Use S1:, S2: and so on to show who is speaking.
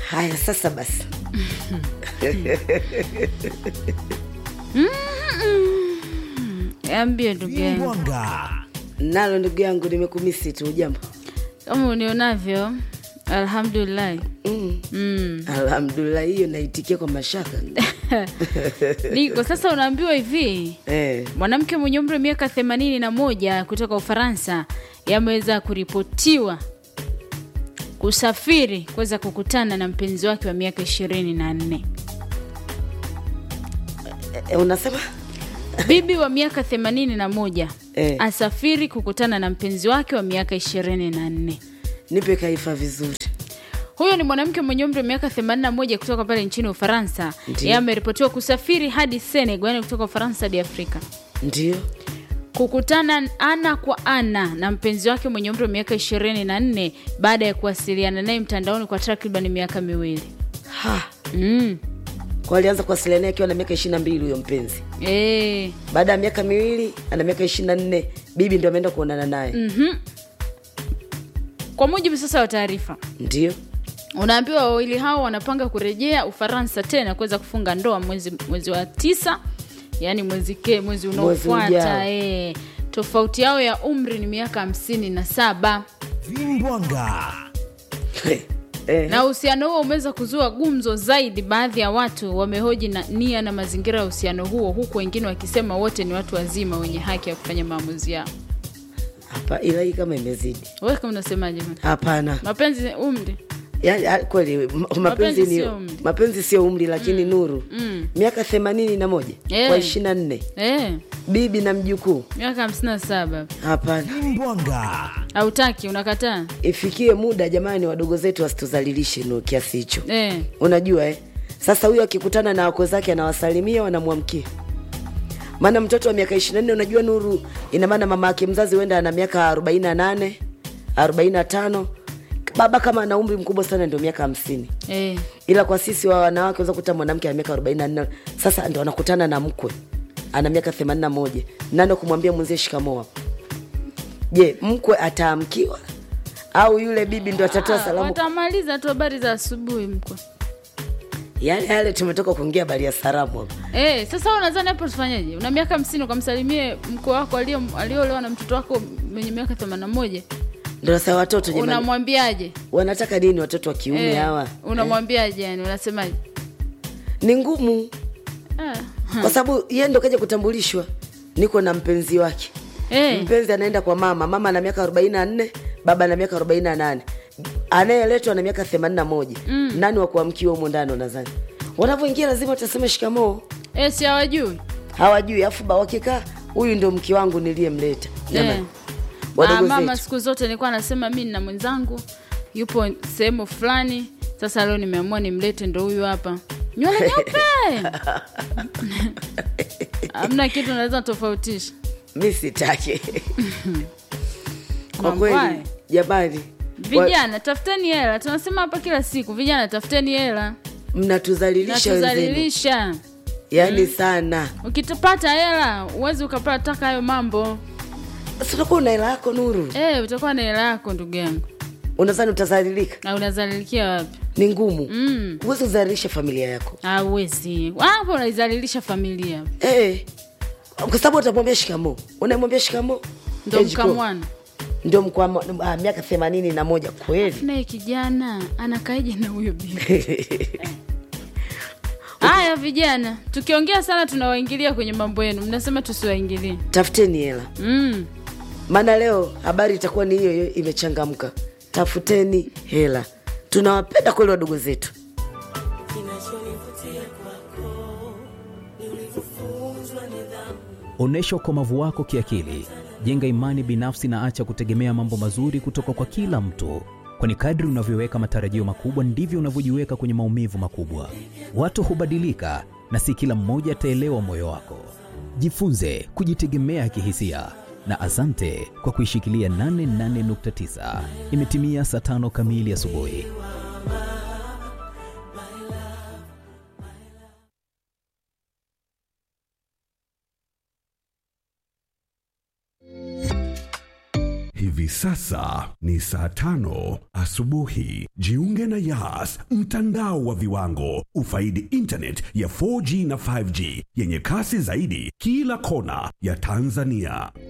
S1: haya sasa basi
S2: ambie ndugu yangu
S3: Vimbwanga.
S1: nalo ndugu yangu nimekumisi tu jambo
S2: kama unionavyo alhamdulillahi
S1: mm.
S2: mm.
S1: alhamdulillah hiyo naitikia kwa mashaka
S2: niko sasa unaambiwa hivi
S1: eh.
S2: mwanamke mwenye umri wa miaka themanini na moja kutoka ufaransa yameweza kuripotiwa kusafiri kuweza kukutana na mpenzi wake wa miaka ishirini na nne
S1: Eh, unasema
S2: bibi wa miaka themanini na moja
S1: Eh.
S2: asafiri kukutana na mpenzi wake wa miaka ishirini na nne
S1: nipe kaifa vizuri
S2: huyo ni mwanamke mwenye umri wa miaka 81 kutoka pale nchini ufaransa
S1: Ndiyo.
S2: yeye ameripotiwa kusafiri hadi senegal yani kutoka ufaransa hadi afrika
S1: ndio
S2: kukutana ana kwa ana na mpenzi wake mwenye umri wa miaka 24 baada ya kuwasiliana naye mtandaoni kwa takriban miaka miwili
S1: ha
S2: mm.
S1: kwa alianza kuwasiliana naye akiwa na miaka ishiri na mbili huyo mpenzi
S2: e,
S1: baada ya miaka miwili ana miaka ishiri na nne bibi ndio ameenda kuonana naye
S2: mm-hmm. kwa mujibu sasa wa taarifa
S1: ndio
S2: unaambiwa wawili hao wanapanga kurejea ufaransa tena kuweza kufunga ndoa mwezi, mwezi wa tisa yaani mwezi ke mwezi
S1: ujao.
S2: unaofuata e. tofauti yao ya umri ni miaka hamsini na saba
S3: Vimbwanga.
S1: eh.
S2: na uhusiano huo umeweza kuzua gumzo zaidi baadhi ya watu wamehoji na nia na mazingira ya uhusiano huo huku wengine wakisema wote ni watu wazima wenye haki ya kufanya maamuzi yao
S1: hapa ila hii kama imezidi
S2: wewe kama unasemaje bwana?
S1: hapana
S2: mapenzi umri
S1: yani, ah, kweli m- mapenzi
S2: Mapenzi
S1: ni
S2: sio umri.
S1: mapenzi sio umri lakini nuru
S2: mm.
S1: miaka themanini na moja
S2: Eh.
S1: kwa ishiri na nne
S2: e,
S1: bibi na mjukuu
S2: miaka hamsini na saba
S1: hapana
S3: Vimbwanga.
S2: hautaki unakataa
S1: ifikie muda jamani wadogo zetu wasituzalilishe no kiasi hicho
S2: e.
S1: unajua eh? sasa huyo akikutana na wako zake anawasalimia wanamwamkia maana mtoto wa miaka ishiri na nne unajua nuru ina maana mama yake mzazi huenda ana miaka arobaini na nane arobaini na tano baba kama ana umri mkubwa sana ndio miaka hamsini
S2: E.
S1: ila kwa sisi wa wanawake unaweza kukuta mwanamke ana miaka arobaini na nne sasa ndo anakutana na mkwe ana miaka themanini na moja nando kumwambia mwenzie shikamoo hapo je mkwe ataamkiwa au yule bibi ndo atatoa
S2: Ah,
S1: salamu
S2: watamaliza tu habari za asubuhi mkwe
S1: yale yale tumetoka kuongea habari ya salamu hapa
S2: e, sasa wewe unadhani hapo tufanyeje una miaka hamsini ukamsalimie mkwe wako alio- aliolewa na mtoto wako mwenye miaka themanini na moja
S1: ndo sasa watoto jamani
S2: unamwambiaje
S1: wanataka nini watoto wa kiume
S2: Eh,
S1: hawa
S2: unamwambiaje yani unasemaje
S1: ni ngumu
S2: Ah,
S1: kwa sababu yeye ndo kaja kutambulishwa niko na mpenzi wake
S2: eh,
S1: mpenzi anaenda kwa mama mama ana miaka arobaini na nne baba ana miaka arobaini na nane anayeletwa na miaka themanini na moja mm. nani wa kuamkiwa humo ndani wanadhani wanavyoingia lazima watasema shikamoo
S2: eh, si hawajui
S1: hawajui afu ba wakikaa huyu ndo mke wangu niliyemleta
S2: eh.
S1: Jamani,
S2: Ah,
S1: wadogo
S2: mama
S1: zetu
S2: siku zote nilikuwa nasema mi na mwenzangu yupo sehemu fulani sasa leo nimeamua nimlete ndo huyu hapa nywele nyeupe hamna kitu naweza tofautisha
S1: mi sitaki kwa
S2: Mangwai.
S1: kweli jamani wa-
S2: vijana tafuteni hela tunasema hapa kila siku vijana tafuteni hela
S1: mnatuzalilisha wenzenu
S2: natuzalilisha
S1: yaani sana
S2: ukitapata hela uwezi ukapata taka hayo mambo
S1: sitakuwa una hela yako nuru
S2: e, utakuwa na hela yako ndugu yangu
S1: unadhani utazalilika
S2: na unazalilikia wapi
S1: ni ngumu
S2: mm.
S1: huwezi kuzalilisha familia yako
S2: awezi hapo unaizalilisha familia
S1: Eh, kwa sababu utamwambia shikamo unamwambia shikamo
S2: ndo mkamwana
S1: ndio mkwamo ah, miaka themanini na moja kweli
S2: naye kijana anakaeje na huyo bibi haya vijana tukiongea sana tunawaingilia kwenye mambo yenu mnasema tusiwaingilie
S1: tafuteni hela
S2: mm.
S1: maana leo habari itakuwa ni hiyo hiyo imechangamka tafuteni hela tunawapenda kweli wadogo zetu
S4: Onyesha ukomavu wako kiakili, jenga imani binafsi na acha kutegemea mambo mazuri kutoka kwa kila mtu, kwani kadri unavyoweka matarajio makubwa ndivyo unavyojiweka kwenye maumivu makubwa. Watu hubadilika na si kila mmoja ataelewa moyo wako. Jifunze kujitegemea kihisia na asante kwa kuishikilia 88.9. Imetimia saa tano kamili asubuhi.
S5: Hivi Hivi sasa ni saa tano asubuhi. Jiunge na Yas, mtandao wa viwango. Ufaidi internet ya 4G na 5G yenye kasi zaidi kila kona ya Tanzania.